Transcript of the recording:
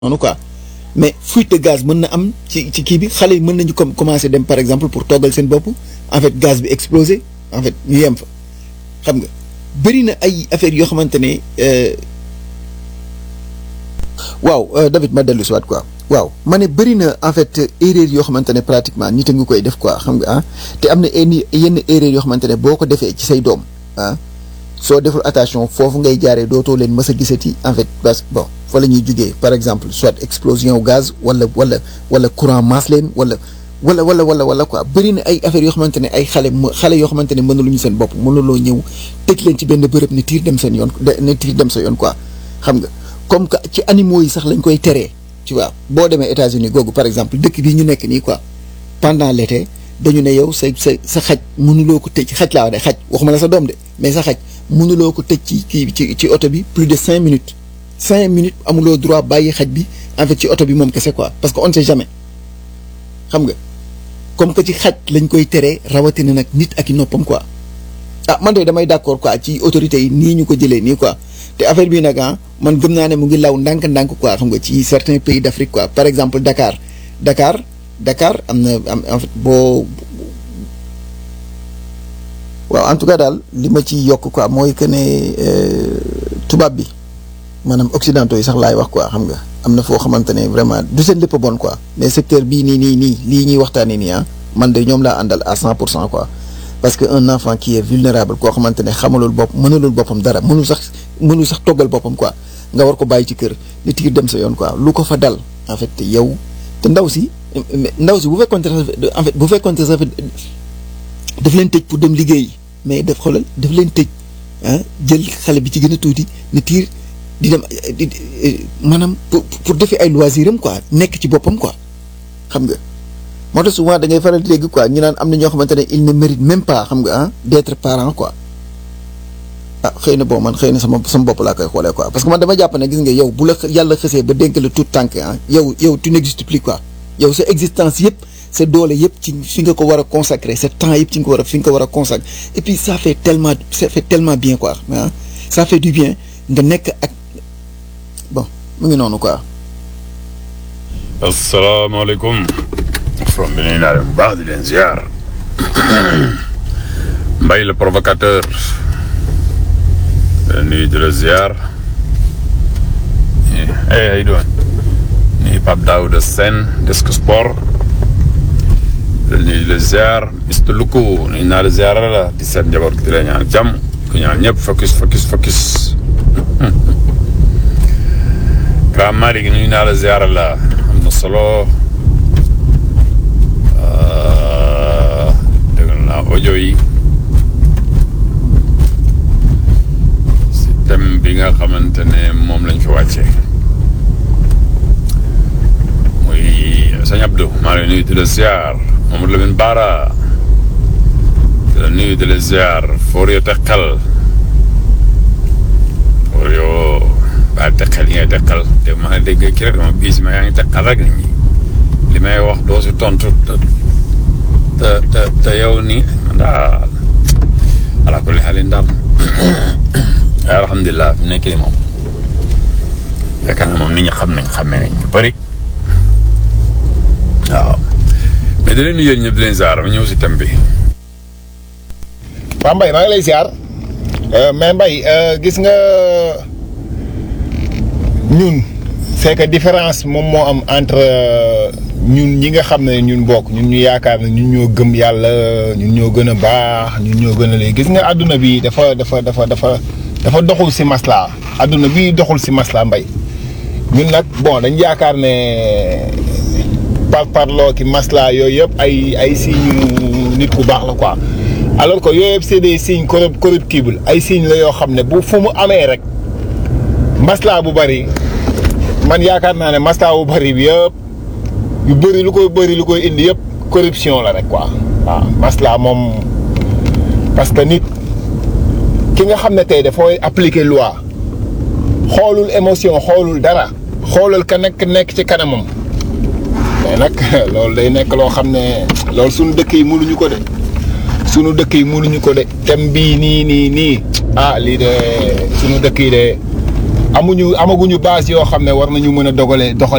noonu quoi mais fuite de gaz mën na am ci ci kii bi xale yi mën nañu com commencer dem par exemple pour toggal seen bopp en fait gaz bi explosé en fait ñu yem fa xam nga bëri na ay affaires yoo xamante ne waaw David ma dellu si waat quoi waaw ma ne bëri na en fait erreur yoo xamante ne pratiquement nit a ngi koy def quoi xam nga ah te am na yenn yenn erreur yoo xamante ne boo ko defee ci say doom ah soo deful attention foofu ngay jaaree dootoo leen mës a gisati en fait parce que bon fa la ñuy jugee par exemple soit explosion wu gaz wala wala wala courant masse leen wala wala wala wala wala quoi bëri na ay affaires yoo xamante ne ay xale xale yoo xamante ne mënuluñu seen bopp mënuloo ñëw tëj leen ci benn bërëb ne tiir dem seen yoon ne tiir dem sa yoon quoi xam nga comme que ci animaux yi sax lañ koy teree tu vois boo demee États-Unis googu par exemple dëkk bii ñu nekk nii quoi pendant l'été dañu ne yow sa sa sa xaj mënuloo ko tëj xaj laa wax de xaj waxuma la sa doom de mais sa xaj mënuloo ko tëj ci kii ci ci oto bi plus de cinq minutes cinq minutes amuloo droit bàyyi xaj bi en fait ci oto bi moom kese quoi parce que on ne sait jamais xam nga comme que ci xaj lañ koy teree rawatina nag nit ak i noppam quoi ah man de damay d'accord quoi ci autorités yi nii ñu ko jëlee nii quoi te affaire bi nag ah man gëm naa ne mu ngi law ndànk-ndànk quoi xam nga ci certains pays d'Afrique quoi par exemple Dakar Dakar Dakar am na am en fait boo waaw en tout cas daal li ma ci yokk quoi mooy que ne tubaab bi maanaam occidentaux yi sax laay wax quoi xam nga am na foo xamante ne vraiment du seen lépp bon quoi mais secteur bii nii nii nii lii ñuy waxtaanee nii ah man de ñoom laa àndal à cent pour cent quoi parce que un enfant qui est vulnérable koo xamante ne xamalul bopp mënalul boppam dara mënul sax mënul sax toggal boppam quoi nga war ko bàyyi ci kër ni tiir dem sa yoon quoi lu ko fa dal en fait te yow te ndaw si ndaw si bu fekkoon en fait bu fekkoon sax daf leen tëj pour dem liggéeyi mais daf xoolal daf leen tëj ah jël xale bi ci gën a tuuti ni tiir di dem di maanaam pour pour defi ay loisir am quoi nekk ci boppam quoi xam nga moo tax souvent da ngay faral di dégg quoi ñu naan am na ñoo xamante ne il ne mérite même pas xam nga ah d'être parent quoi ah xëy na bon man xëy na sama sama bopp laa koy xoolee quoi parce que man dama jàpp ne gis nga yow bu la yàlla xësee ba dénk la tout tànk ah yow yow tu n'existes plus quoi yow sa existence yëpp sa doole yëpp ci fi nga ko war a consacrer sa temps yëpp ci nga ko war a fi nga ko war a consacrer et puis ça fait tellement ça fait tellement bien quoi ah ça fait du bien nga nekk ak bon mu ngi noonu quoi. asalaamaaleykum. from bi nuyu naa leen bu baax di leen ziar. Mbaye le provocateur. di nuyu di la ziar. hey how you doing. nuyu Pape Daouda Sène Desk Sport. di nuyu di la ziar Mr Luku nuyu naa la ziar la di seet njaboot gi di la ñaan jàmm ku ñaan ñëpp focus focus focus. Grand Malick nuyu naa la ziar la am na solo. dégg naa audio yi si thème bi nga xamante ne moom lañ fi wàccee muy sëñ Abdou maa ngi nuyu di la ziar Mamadou Lamine Bara di la nuyu di la ziar Forio Tekkal Forio baal tekkal yi ngay tekkal te ma dégg kii rek dama biis ma yaa ngi tekkal rek nit ñi li may wax doo si tontu te te te yow nii daal ala kulli xaalin daal alhamdulilah fi nekk nii moom fekk na moom nit ñi xam nañ xàmmee nañ ñu bëri waaw mais di leen nuyu yéen ñëpp di leen ziar ma ñëw si thème bi. waaw Mbaye maa ngi lay ziar mais Mbaye gis nga ñun c'est que différence moom moo am entre. ñun ñi nga xam ne ñun bokk ñun ñu yaakaar ne ñun ñoo gëm yàlla ñun ñoo gën a baax ñun ñoo gën a léegi gis nga àdduna bi dafa dafa dafa dafa dafa doxul si masla àdduna bi doxul si masla mbay ñun nag bon dañ yaakaar ne par parloo ki masla yooyu yëpp ay ay signes nit ku baax la quoi alors que yooyu yëpp c'est des signes corrup corruptibles ay signes la yoo xam ne bu fu mu amee rek masla bu bari man yaakaar naa ne masla bu bari bi yëpp yu bëri lu koy bëri lu koy indi yëpp corruption la rek quoi waaw masla moom parce que nit ki nga xam ne tey dafay appliquer loi xoolul émotion xoolul dara xoolal ka nekk nekk ci kanamam mais nag loolu day nekk loo xam ne loolu suñu dëkk yi mënuñu ko de suñu dëkk yi mënuñu ko de thème bii nii nii nii ah lii de suñu dëkk yi de amuñu amaguñu base yoo xam ne war nañu mën a dogale doxal